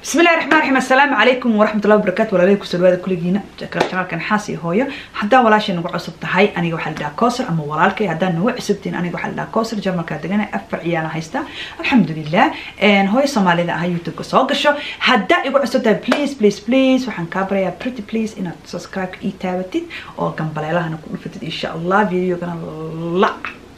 بسم الله الرحمن الرحيم السلام عليكم ورحمة الله وبركاته ولا عليكم سلوى كلجينا كان حاسي هويا حدا ولا شيء نقول عصبت هاي أنا وحل دا كوسر أما ولالك هدا نوع عصبتين أنا وحل دا كوسر جمع كادجنا أفر عيانا هيستا الحمد لله إن هوي سومالي ذا هاي يوتيوب كسوق شو حدا يقول عصبت بليز بليز بليز وحن كابريا يا بريتي بليز إن سبسكرايب إي تابتي أو جنب لها نكون فتت إن شاء الله فيديو كنا لا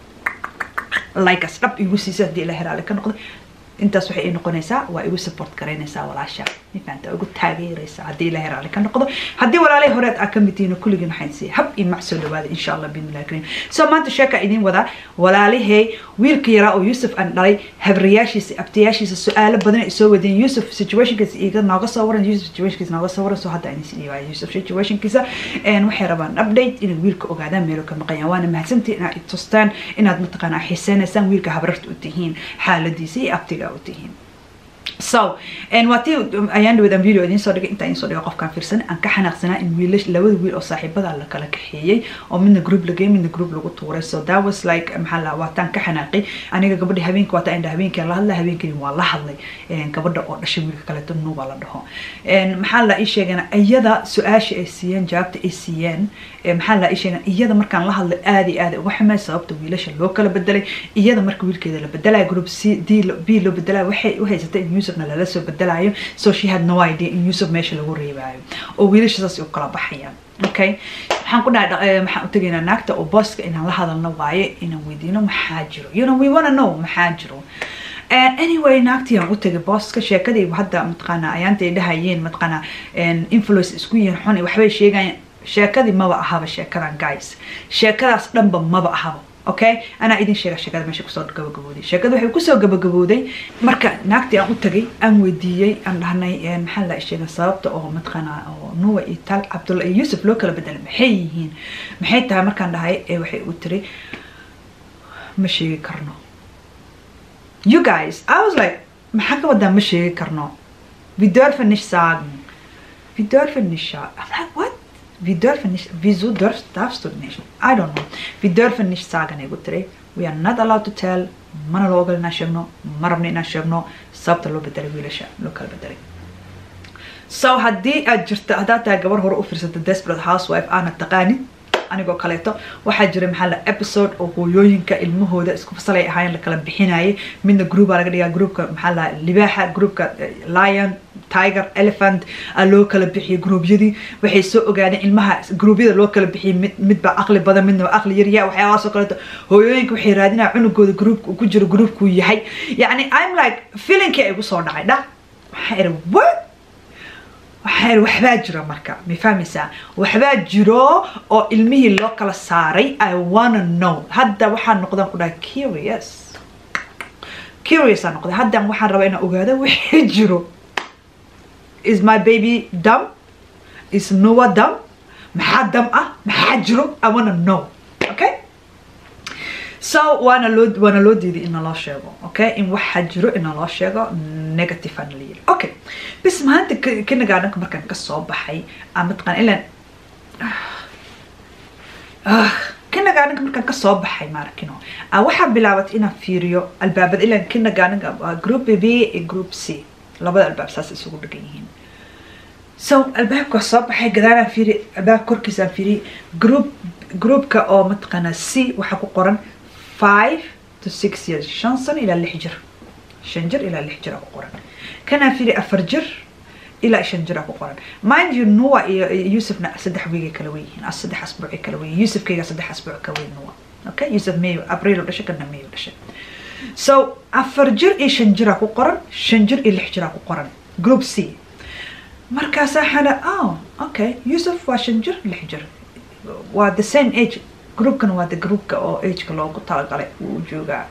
لايك أسرب يوسي دي لهر عليك نقول intaas waxay ii noqonaysaa waa igu support garaynaysaa walaasha mifahanta igu taageeraysaa haddii ilahay raali ka noqdo haddii walaalay horeed aa kamid tihiin kulligiin waxaan siiya hab iyo mac soo dhawaada insha allah bismillahi kariim so maanta sheeka idiin wadaa walaalahey wiilka yaraa oo yuusuf aan dhalay habriyaashiisa abtayaashiisa su-aalo badan ay soo wadeen yuusuf situationkiisa iga nooga soo waran yuusuf situationkiisa nooga soo waran so hadda ayna sidii waaya yuusuf situationkiisa waxay rabaan update inay wiilka ogaadaan meelo ka maqayaan waana mahadsantihin inaad i tustaan inaad mataqaanaa xiiseynaysaan wiilka habrarta u tihiin xaaladiisa iyo abtiga u tihiin so waa tii ayaan dhaweed aan video idiin soo dhigay intaa idiin soo dhigay qofkaan fiirsan aan ka xanaaqsanaa in wiilash labada wiil oo saaxiibada la kala kaxeeyey oo midna group lagey midna group lagu tuuray so that was like maxaa la waataan ka xanaaqay aniga gabadha habeenka waataa indha habeenkii la hadlay habeenkii waa la hadlay gabadha oo dhashay wiilka kaleeto nuuba la dhaho maxaa la ii sheegana iyada su-aasha ay siiyeen jawaabta ay siiyeen maxaa la ii sheegana iyada markaan la hadlay aad iyo aad uga xumay sababta wiilasha loo kala bedelay iyada marka wiilkeeda la bedelaya group c d b loo bedelaya waxay u haysatay in yusufna lala soo bedelayo so she had no idea in yusuf meesha lagu reebaayo oo wiilasha saas u kala baxayaan okay waxaan ku dhahay maxaan u tegaynaa naagta oo booska inaan la hadalno waaye inaan weydiino maxaa jiro you know we wanna know maxaa jiro anyway naagtii aan u tegay booska sheekadii hadda mataqaanaa ayaanta ay dhahayeen mataqaanaa influence isku yihiin xun waxbay sheegayaan sheekadii maba ahaba sheekadan guys sheekadaas dhanba maba ahaba okay anaa idin sheega sheekada meesha kusoo gabagabooday sheekada waxay kusoo gabagabooday marka naagtii aan u tagay aan weydiiyey aan dhahnay maxaa la sheega sababta oo mataqaanaa oo nuwa iyo tal cabdulla iyo yuusuf loo kala bedelay maxay yihiin maxay tahay markaan dhahay ee waxay u tiri ma sheegi karno you guys i was like maxaa ka wadaa ma sheegi karno vi dörfen nicht sagen vi dörfen nicht sagen i'm like what vi dürfen nicht, wieso darfst, darfst du nicht? I don't know. Vi dürfen nicht sagen, Egutri. We are not allowed to tell. Mana loo ogol inaan sheegno, ma rabno inaan sheegno sababta loo bedelay wiilasha loo kala bedelay. So haddii aad jirto haddaad tahay gabar hore u fiirsata desperate housewife aanad taqaanin anigoo kaleeto waxaa jira maxaa la episode oo hooyooyinka ilmahooda isku fasalay ahaayeen lakala bixinayay midna groupa laga dhigaa groupka maxaa la libaaxa groupka lion tiger elephant aa loo kala bixiyay gruubyadii waxay soo ogaadeen ilmaha gruubyada loo kala bixiyay mid midba aqli badan midna aqli yarya waxyaabahaasoo kaleeto hooyooyinka waxay raadinaya cunugooda groupka ku jiro groupkuu yahay yacni i'm like feelingkii ay igu soo dhacay dha waxaa iri what waxaa iri waxbaa jiro marka ma fahmaysaa waxbaa jiro oo ilmihii loo kala saaray i wanna know hadda waxaan noqdaan ku dhahay curious curious aan noqday haddan waxaan rabaa inaan ogaado wixii jiro is my baby dumb is noa dumb maxaa dam ah maxaa jiro i wanna know okay so waana loo waana loo diiday in naloo sheego okay in waxaa jiro in naloo sheego negative aan la yiri okay bis maanta kinagaadanka markaan kasoo baxay aan mataqaan ilan kinagaadanka markaan kasoo baxay maarakino waxaa bilaabatay inaan fiiriyo albaabada ilan kinagaadanka group b iyo group c labada albaab saas isugu dhagan yihiin so albaabka soo baxay gadaalaan fiiri albaabka korkiisaan fiiriyay group groupka oo mataqaanaa c waxaa ku qoran five to six years shan sano ilaa lix jir shan jir ilaa lix jir aa ku qoran kanaa fiiri afar jir ilaa shan jir aa ku qoran mind you nuwa iyo yuusufna saddex wiigay kala wen yihiin saddex asbuucay kala wen yihiin yuusufkayga saddex asbuuc ka weyn nuwa okay yuusuf mayo abriil dhashay kana mayo dhashay so afar jir iyo shan jir aa ku qoran shan jir iyo lix jir aa ku qoran group c markaasaa xana oh okay yuusuf waa shan jir lix jir waa the same age groupkan waa the groupka oo ageka loogu talagalay uu joogaa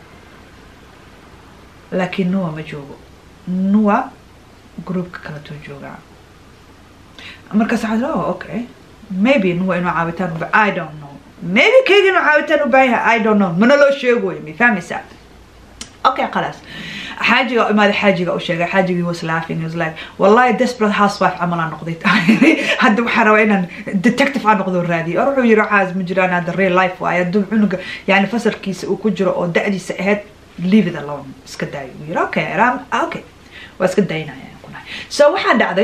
laakiin nuwa ma joogo nuwa groupka kaletuu joogaa markaas waxaa oh okay maybe nuwa inuu caawitaan uba i don't know maybe kayga inuu caawitaan u baahan yahay i don't know mana loo sheegoyo ma fahmaysaa okay خلاص حاجة ما هذا حاجة أو شيء حاجة he was laughing he was like والله desperate housewife عمل أنا قضيت هذا وحنا وين detective أنا قضوا الرادي أروح يروح عاز مجران هذا real life ويا دم عنق يعني فصل كيس وكجرة أو دعدي سهد leave it alone اسكت داي ويرا okay رام okay واسكت داينا يعني كنا so waxaa dhacday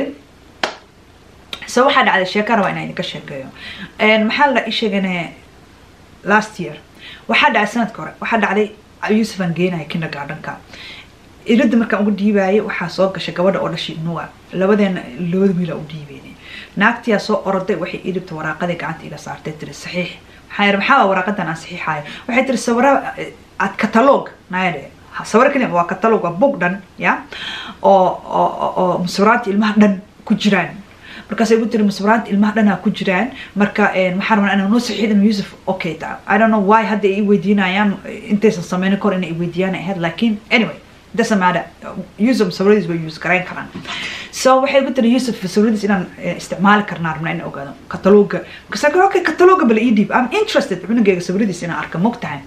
so waxaa dhacday sheeka rabaa inaan idinka sheekeeyo maxaa la isheegane last year waxaa dhacday sanadka hore waxaa dhacday yuusuf aan geenaya kindergardenka irada markaan uga dhiibaayay waxaa soo gashay gabadha oo dhashay nuwa labadeena labada wiila u dhiibeyna naagtiyaa soo oroday waxay ii dhibta waraaqadii gacanta iga saartay tiri saxiix maxaa yidhi maxaa waraaqadan aan saxiixayo waxay tiri sawira ad katalog naayadhe sawir kaliya waa katalog waa bug dhan ya oo oo oo musawiraanta ilmaha dhan ku jiraan markaasay ku tiri musawiraanta ilmaha dhanaa ku jiraan marka waxaan rabaa inaan noo saxiixid inuu yusuf okay ta i don't know why hadda ay i weydiinayaan intaysan sameynin kor inay i weydiiyaan ahayd laakiin anyway doesn't matter yusuf musawiradiis way use garayn karaan so waxay ku tiri yusuf musawiradiis inaan isticmaali karnaa rabnaa inaan ogaado kataloga markaasa okay kataloga bala ii dhiib i'm interested cunugeyga sawiradiis inaan arka mog tahay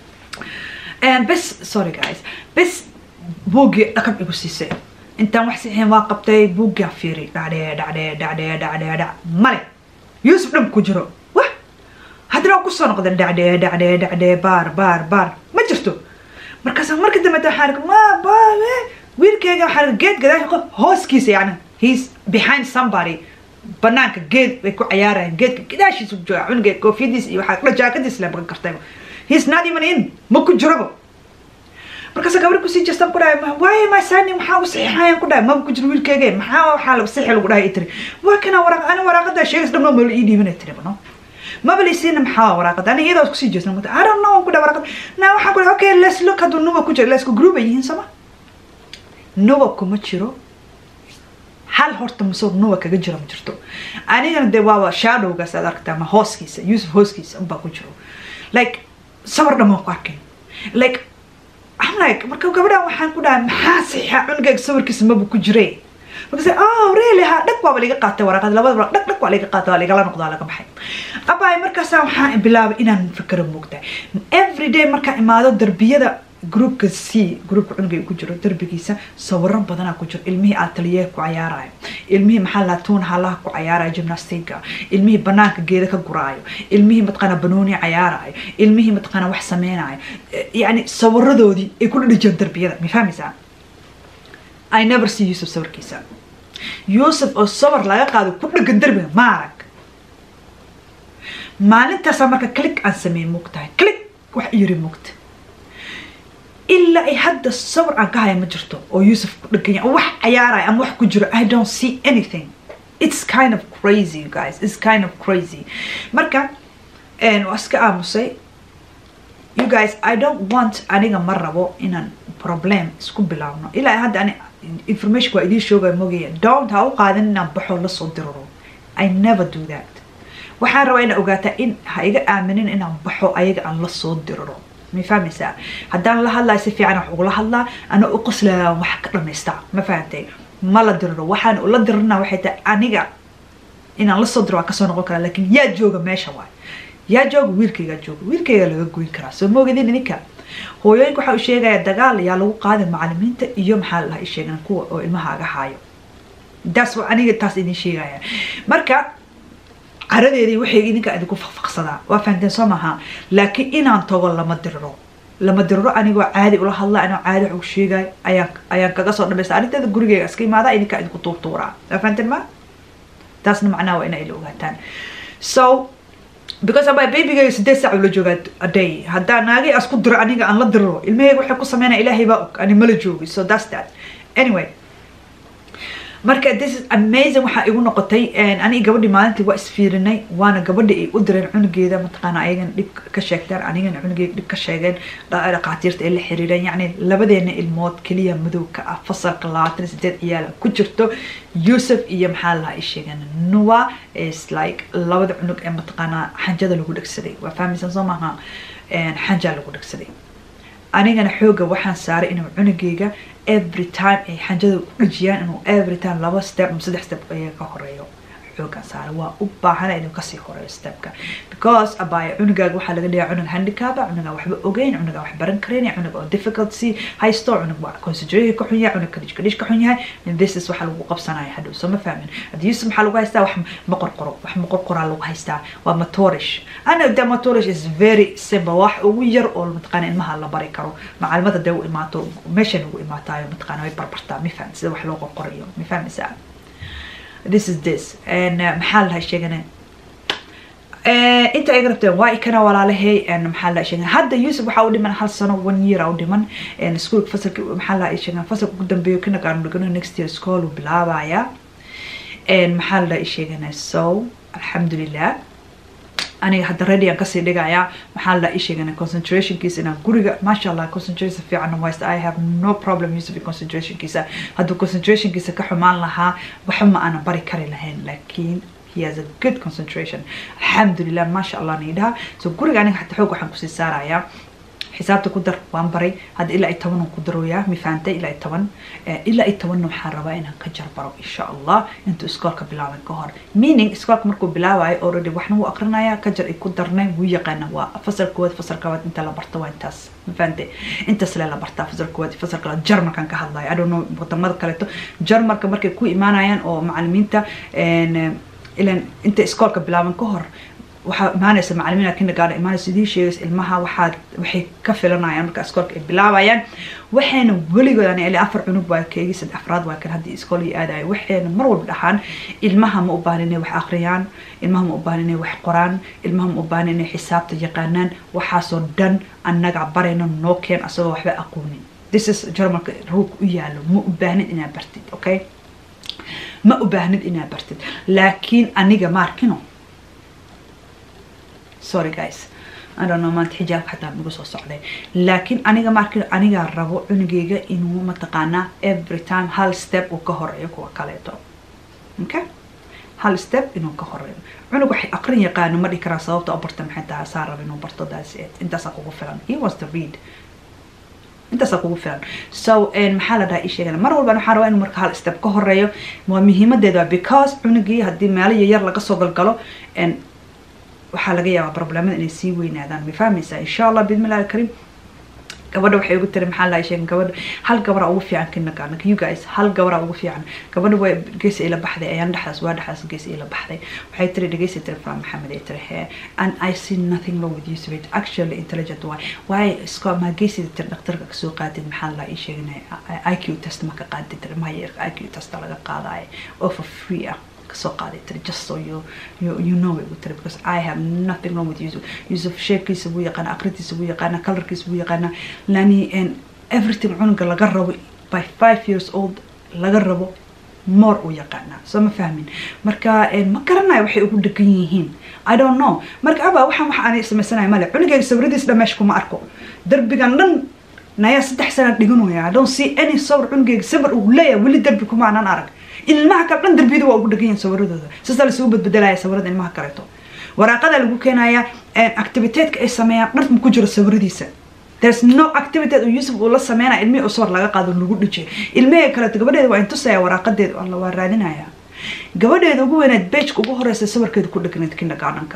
bes sorry guys bes buuggii dhakab igu siisay intaan wax saxiin waa qabtay buuggaa fiiri dhacdhee dhacdhee dhacdhee dhacdhee dhac male yuusuf dhan ku jiro wah haddana waa kusoo noqdeen dhacdhee dhacdhee dhacdhee baar baar baar ma jirto markaasa marka dambe waxaan arka ma baabe wiilkeyga waxaan arka geed gadaasha hooskiisa yani he's behind somebody banaanka geed bay ku cayaarayaan geedka gadaashiisa ku jooga cunugeed koofiyadiis iyo waxaa kula jaakadiis la bagan kartay he's not even in ma ku jiraba markaasa gabri kusii jeestaan ku dhahay waaye ma sani maxaa u saxiixayaan ku dhahay maba ku jiro wiilkeyga maxaa waxaa la saxiix lagu dhahay tiri waa kana waraaq ani waraaqada sheegas dhamno ma la ii dhiibinay tiri bano maba laysiina maxaa waraaqada ani iyadoo kusii jeestan ku i don't know ku dhahay waraaqada na waxaan ku dhahay okay let's look hadduu nuba ku jiro lesku group ay yihiin sama nuba kuma jiro hal horta masoo nuba kaga jira ma jirto anigana dee waaba shadowgaas aad aragtaa ma hooskiisa yusuf hooskiisa unbaa ku jiro like sawir dhammaan ku arkay like I'm like marka gabadhan waxaan ku dhahay maxaa saxiixa cunugayga sawirkiisa maba ku jire markaase oh really ha dhag waaba laga qaatay waraaqada labada waraaq dhag dhag waa laga qaatay waa lagala noqdaa laga baxay abaay markaasaa waxaan bilaabay inaan fikero moogtahay every day markaan imaado darbiyada groupka c groupka cunugay ku jiro darbigiisa sawiro badanaa ku jiro ilmihii ateliye ku cayaarayo ilmihii maxaa lahaa tuun halaha ku cayaarayo gymnastiga ilmihii banaanka geeda ka guraayo ilmihii mataqaana banooni cayaarayo ilmihii mataqaana wax sameynayo yani sawiradoodii ay ku dhadhijiyaan darbiyada ma fahmaysaa i never see yusuf sawirkiisa yusuf oo sawir laga qaado ku dhegan darbiga ma arag maalintaasaa marka click aan sameyn mugtahay click wax yiri mugta ilaa ay hadda sawir aan ka haya ma jirto oo yusuf ku dheganya wax cayaaraya ama wax ku jiro i don't see anything it's kind of crazy you guys it's kind of crazy marka waa iska aamusay you guys i don't want aniga ma rabo inaan problem isku bilaabno ilaa hadda ani information waa idiin shoogaya mogaya don't ha u qaadan inaan baxo lasoo diriro i never do that waxaan rabaa inaa ogaataa in ha iga aaminin inaan baxo ayaga aan lasoo diriro ma fahmaysaa haddaan la hadlayo si fiican wax ugula hadlaa ana u qoslaya wax ka dhamaystaa ma fahantay ma la diriro waxaan ula dirirna waxay tahay aniga inaan lasoo diro waa kasoo noqon karaa laakiin yaa jooga meesha waay yaa jooga wiilkaygaa jooga wiilkaygaa laga goyn karaa soo moogidin idinka hooyooyinka waxa uu sheegaya dagaal yaa lagu qaaday macalimiinta iyo maxaa laha sheegan kuwa oo ilmahaaga haayo taas aniga taas idin sheegaya marka caradeedii waxay idinka idinku faqfaqsadaa waa fahanteen soo maaha laakiin inaan tago lama diriro lama diriro anigoo caadi ula hadla anoo caadi wax u sheegayo ayaan ayaan kaga soo dhamaysta arrinteeda gurigeyga iska imaada idinka idinku tuurtuuraa waa fahanteen ma taasna macnaha waa inay ila ogaataan so because aba babygayga sideed saac ula joogaa a day haddaa naagay asku diro aniga aan la diriro ilmahayga waxay ku sameynaya ilaahay baa og ani mala joogi so that's that anyway marka this is amazing waxaa igu noqotay aniga gabadhii maalintii waa isfiirinay waana gabadhi ay u direen cunugeeda mataqaana ayagana dhib ka sheegteen anigana cunugeega dhib ka sheegeen dhaqaatiirta ay la xiriireen yacni labadeena ilmood keliya madow ka ah fasalka labaatan sideed ciyaala ku jirto yusuf iyo maxaa lahaa ay sheegeen nuwa is like labada cunug ee mataqaanaa xanjada lagu dhegsaday waa fahmaysan soo maaha xanjaa lagu dhegsaday anigana xooga waxaan saaray inuu cunugeyga every time ay xanjada u dhajiyaan inuu every time laba step ama saddex step ayaga ka horeeyo xoogaa saara waa u baahana inuu kasii horeeyo stepka because abaya cunugaaga waxaa laga dhigaa cunug handicaba cunugaa waxba ogeyn cunugaa wax baran karayn cunug oo difficulty haysto cunug waa concentrate ka xun yahay cunug kadhish kadhish ka xun yahay this is waxa lagu qabsanaya hadhow soo ma fahmin hadda yusuf maxaa lagu haystaa wax ma qorqoro wax ma qorqoraa lagu haystaa waa motorish ana de motorish is very simple wax ugu yar oo mataqaana ilmaha la bari karo macalimada dee u imaato meeshan ugu imaataayo mataqaana way barbartaa ma fahmi sida wax loo qorqorayo ma fahmaysaa this is this and maxaa lahay sheegana inta iga rabteen waa ikana walaalahay maxaa la sheegan hadda yusuf waxaa u dhiman hal sano one year u dhiman iskuolka fasalka maxaa la sheegan fasalka ugu dambeeyo kindergarten dhigano next year school uu bilaabaya maxaa la sheegana so alxamdulilah aniga hadda ready aan kasii dhigaya maxaa la ii sheegana concentrationkiisa inaan guriga maasha allah concentration fiican waysta i have no problem yusuf concentrationkiisa hadduu concentrationkiisa ka xumaan lahaa waxba ma aanan bari kari lahayn laakiin he has a good concentration alxamdulilah maasha allah niidhaha so guriga aniga xataa xoog waxaan kusii saarayaa xisaabta ku dar waan baray hadda ilaa iyo toban ku darooyaa mi fahantay ilaa iyo toban ilaa iyo tobanna waxaan rabaa inaan ka jarbaro insha allah intuu iskoolka bilaaban ka hor meaning iskoolka markuu bilaabayo already waxna wuu aqrinaya ka jar ay ku darnay wuu yaqaana waa fasal koowaad fasal kabaad inta la barto waa intaas ma fahantay intaas le la bartaa fasal koowaad fasal kalaad jarmarkan ka hadlayo i don't know wadamada kaleeto jarmarka markay ku imaanayaan oo macalimiinta ilan inta iskoolka bilaaban ka hor waxaa imaanaysa macalimiina kindergarten imaanaysa idii sheegaysa ilmaha waxaad waxay ka filanayaan marka iskoolka ay bilaabayaan waxayna weligood ani ilaa afar cunug waa keegii saddex afraad waa kan haddii iskool iyo aadayo waxayna mar walba dhaxaan ilmaha ma u baahan inay wax akhriyaan ilmaha ma u baahan inay wax qoraan ilmaha ma u baahan inay xisaabta yaqaanaan waxaasoo dhan annaga barayna noo keen asagoo waxba aqoonin this is jarmalka ruug u yaalo ma u baahnid inaad bartid okay ma u baahnid inaad bartid laakiin aniga maarkino sorry guys I don't know maanta xijaabka xataa nagu soo socday laakiin aniga markii aniga rabo cunugeyga inuu mataqaanaa every time hal step uu ka horeeyo kuwa kaleeto okay hal step inuu ka horeeyo cunug waxay aqrin yaqaano ma dhihi karaa sababta u barta maxay tahay saa raba inuu barto that's it intaasaa kugu filan he wants to read intaasaa kugu filan so maxaa la dhaha ii sheegana mar walban waxaan rabaa inuu marka hal step ka horeeyo waa muhiimadeeda because cunugii haddii meelo yaryar laga soo galgalo waxaa laga yaabaa problemada inay sii weynaadaan ma fahmaysaa insha allah bidmillahi alkariim gabadha waxay ugu tiri maxaa lahay sheegen gabadha hal gabara ugu fiican kindergarten you guys hal gabara ugu fiican gabadha way geesi ila baxday ayaan dhexdaas waa dhexdaas geesi ila baxday waxay tiri dhegeysi tiri faa maxamed ay tiri hee and i see nothing wrong with you so it actually intelligent why why isko ma geesi tiri dhaktarka kasoo qaadid maxaa la ii sheeganay iq test ma ka qaadid tiri maya iq test laga qaadayo oo for free ah kasoo qaaday tiri just so you you, you know it tiri because I have nothing wrong with Yusuf Yusuf sheekiisa wuu yaqaana aqrintiisa wuu yaqaana colorkiisa wuu yaqaana lani and everything cunuga laga rabo by five years old laga rabo more uu yaqaana soo ma fahmin marka ma garanayo waxay ugu dhegan yihiin I don't know marka aba waxaan waxa aanay samaysanayo male cunugayga sawiradiis dhameesh kuma arko darbigan dhan nayaa saddex sana dhiganaya I don't see any sawir cunugayga sawir uu leeyahay weli darbi kuma aanan arag ilmaha kale dhan darbiyada waa ugu dhegan yihin sawiradooda saasaa lasuu badbedelaya sawirada ilmaha kaleeto waraaqada lagu keenaya activiteedka ay sameeyaan dharma ku jiro sawiradiisa there's no activity oo yusuf uu la sameynaya ilmihii oo sawir laga qaado lagu dhijay ilmihii kaleeto gabadheeda waa intusaya waraaqadeeda alla waa raadinaya gabadheeda ugu weyneed bejka ugu horeysa sawirkeeda ku dhegneed kindergartenka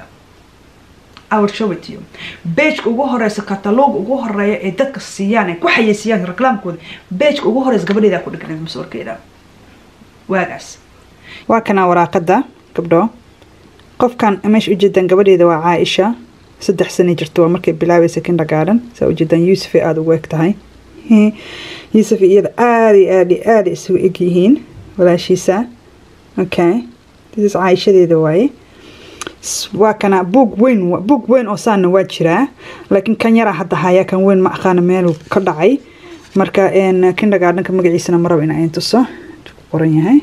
I will show it to you bejka ugu horeysa katalog ugu horeeya ee dadka siiyaan ay ku xayeysiiyaan reclaamkooda bejka ugu horeysa gabadheeda ku dhegneed sawirkeeda waagaas waa kanaa waraaqada gabdho qofkan meesha ujeedaan gabadheeda waa caaisha saddex sana jirto waa markay bilaabaysa kindergarten saa ujeedaan yuusufay aada ugu eg tahay yuusuf iyada aada iyo aada iyo aada isugu eg yihiin walaashiisa okay this is caaishadeeda waaye waa kana buug weyn buug weyn oo saana waa jiraa laakiin kan yaraa hadda hayaa kan weyn ma aqaana meeluu ka dhacay marka kindergartenka magaciisana maraba in ayn tuso qoran yahay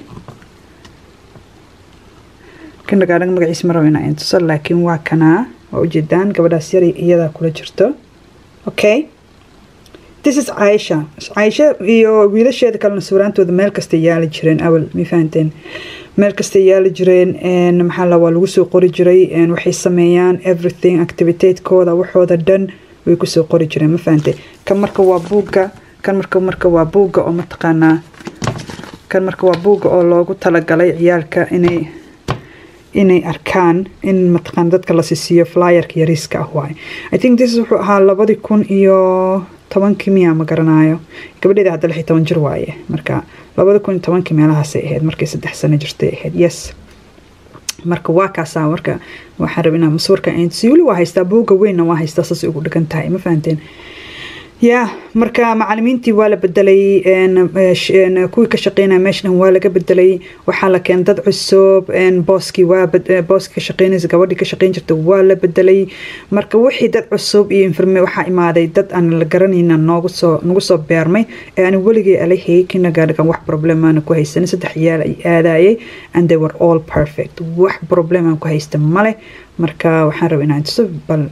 kindergartenka magaciisa maraba in ayn tuso laakiin waa kanaa waa ujeedaan gabadhaas yar iyadaa kula jirto okay this is caaisha caaisha iyo wiilasheeda kalena sawiraantooda meel kastay yaali jireen awal ma fahanteen meel kastay yaali jireen maxaa la waa lagu soo qori jiray waxay sameeyaan everything activitatekooda waxooda dhan way kusoo qori jireen ma fahantay kan marka waa buugga kan marka marka waa buugga oo mataqaanaa kan marka waa buugga oo loogu talagalay ciyaalka inay inay arkaan in mataqaan dadka la sisiiyo flyerka yariiska ah waaye i think this wuxuu ahaa labadi kun iyo tobankii miya ma garanayo gabadheeda hadda lix iyo toban jir waaye marka labada kun iyo tobankii meelahaasay ahayd markay saddex sano jirtay ahayd yes marka waa kaasaa marka waxaan raba inaa maswarka si weli waa haystaa buugga weynna waa haystaa saasay ugu dhigan tahay ma fahanteen ya marka macalimiintii waa la bedelay kuwii ka shaqeynaya meeshan waa laga bedelay waxaa la keenay dad cusub booskii waa booskii ka shaqeynaysa gabadhii ka shaqeyn jirta waa la bedelay marka wixii dad cusub iyo informe waxaa imaaday dad aan la garanayna noogu soo nagu soo beermay ee aan weligay alahayay kinagaadhigan wax problemaana ku haysanin saddex yaal ay aadayay and they were all perfect wax problem aan ku haysta male marka waxaan rabaa inaan tuso bal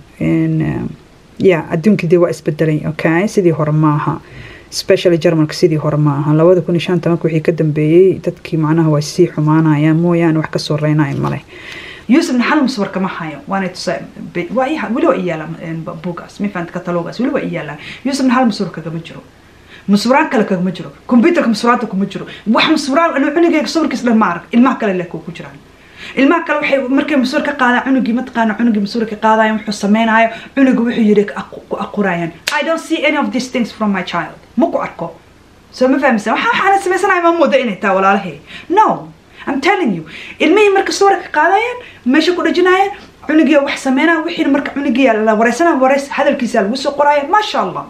ya adduunkii dee waa isbedelay okay sidii hore maaha specially germanka sidii hore maaha labada kun iyo shan tobanka wixii ka dambeeyey dadkii macnaha waa sii xumaanayaan mooyaane wax kasoo reynaya male yuusuf naxal muswarka ma hayo waana tusa weli waa iyaala buugaas mifant katalogaas weli waa iyaala yuusuf naxal muswar kagama jiro muswiraan kale kagama jiro computerka muswiraanta kuma jiro wax muswiraan anu cunigeyga sawirkiis dhan ma arag ilmaha kale leh ku jiraan ilmaha kale waxay markay masuur ka qaadaan cunugii mataqaana cunugii masuur ka qaadayan wuxuu sameynaayo cunuga wuxuu yiri ku aqurayaan i don't see any of these things from my child ma ku arko soo ma fahmisa waxa waxaana sameysanaya ma mooda inay taa walaalahay no i'm telling you ilmihii marka suura ka qaadayaan meesha ku dhajinayaan cunugii wax sameynaya wixii marka cunugii la wareysanaya wareys hadalkiisa lagu soo qoraya maasha allah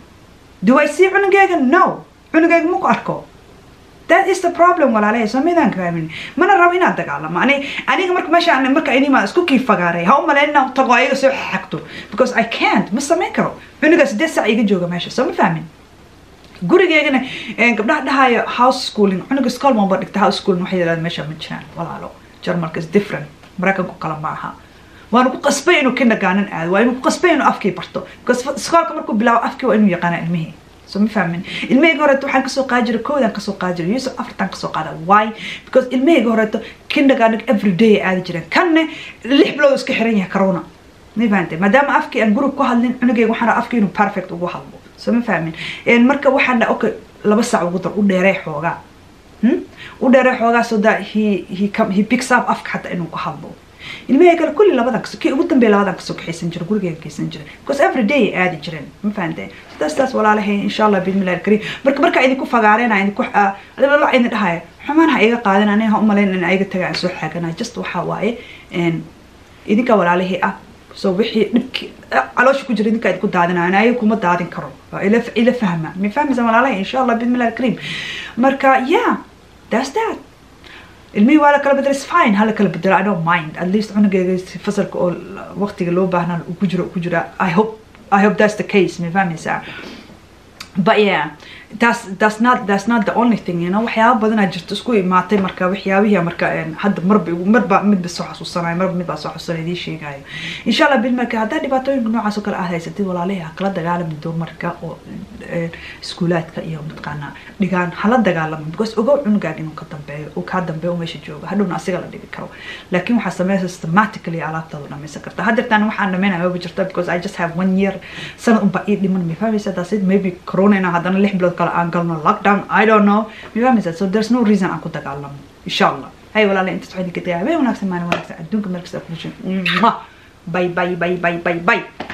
do i see cunugeyga no cunugeyga ma ku arko that is the problem walaalahay soo midaan fahmin mana rabo inaad dagaalamo ani aniga marka meesha marka inimaa isku kii fagaaray ha u malayn inaan tago ayaga soo xagto because i can't ma samayn karo cunuga sideed sac iga jooga meesha soo ma fahmin gurigeygana gabdhaha dhahayo house schooling cunuga school maba dhigta house schooling waxay yidhahdaan meesha ma jiraan walaalo jarmalka is different maraykanku kale ma aha waanu ku qasbay inuu kindergarten aado waa inuu ku qasbay inuu afkii barto because iskoolka markuu bilaabo afkii waa inuu yaqaana ilmihii so ma fahmin ilmahayga horeeto waxaan kasoo qaadi jiray koodaan kasoo qaadi jiray yusuf afartan kasoo qaada why because ilmahayga horeeto kindergarten every day ay aadi jireen kanne lix bilood iska xiran yahay corona ma fahantay maadaama afkii aan gurub ku hadlin cunugayga waxaan rabaa afkii inuu perfect ugu hadlo so ma fahmin marka waxaan dha okay laba saac ugu dar u dheeree xoogaa u dheeree xoogaa so that he he come he picks up afka xataa inuu ku hadlo ilmahayga kale kulli labadan kaso kii ugu dambeeya labadan kasoo kaxaysan jira gurigeyga kaysan jira because every day ay aadi jireen ma fahanteen sidaas taas walaalahay insha allah bismillahi alkariim marka markaa idinku fagaareenaa idinku la idin dhahaya xumaan ha iga qaadan aniga ha u malayn in iga taga aan soo xaaganaa just waxaa waaye idinka walaalahii ah so wixii dhibki caloosha ku jira idinkaa idinku daadinayo ayaga kuma daadin karo ila fahma ma fahmaysa walaalahay insha allah bismillahi alkariim marka yeah that's that ilmihii waa la kala bedelo is fine hala kala bedelo i don't mind at least cunugeyga fasalka oo waqtiga loo baahnaa ku jiro ku jira i hope i hope that's the case ma fahmaysaa but yeah that's that's not that's not the only thing you know waxyaaba badanaa jirto isku imaatay marka waxyaabihii marka hadda marba marba midba soo xasuusanayo marba midbaa soo xasuusanaya idiin sheegayo insha allah bilmarka haddaa dhibaatooyinka noocaas oo kale aad haysatid walaalahi ha kala dagaalami dumarka oo iskuulaadka iyo mataqaanaa dhigaan hala dagaalamo because ogow cunugaaga inuu ka dambeeyo uu kaa dambeeyo uu meesha joogo hadhowna asiga la dhigi karo laakiin waxaa sameysa systematically alaabtaadu dhamaysan karta haddeertaan waxaan dhamaynaya maba jirta because i just have one year sanad unbaa ii dhiman ma fahmaysa that's it maybe corona inaa haddana lix bilood kale aan galno lockdown i don't know ma fahmaysa so there's no reason aan ku dagaalamo insha allah hay walaala intaas waxaa idinka dagaya habeen wanaagsan maalin wanaagsan adduunka meel kasta ku bye bye bye bye bye bye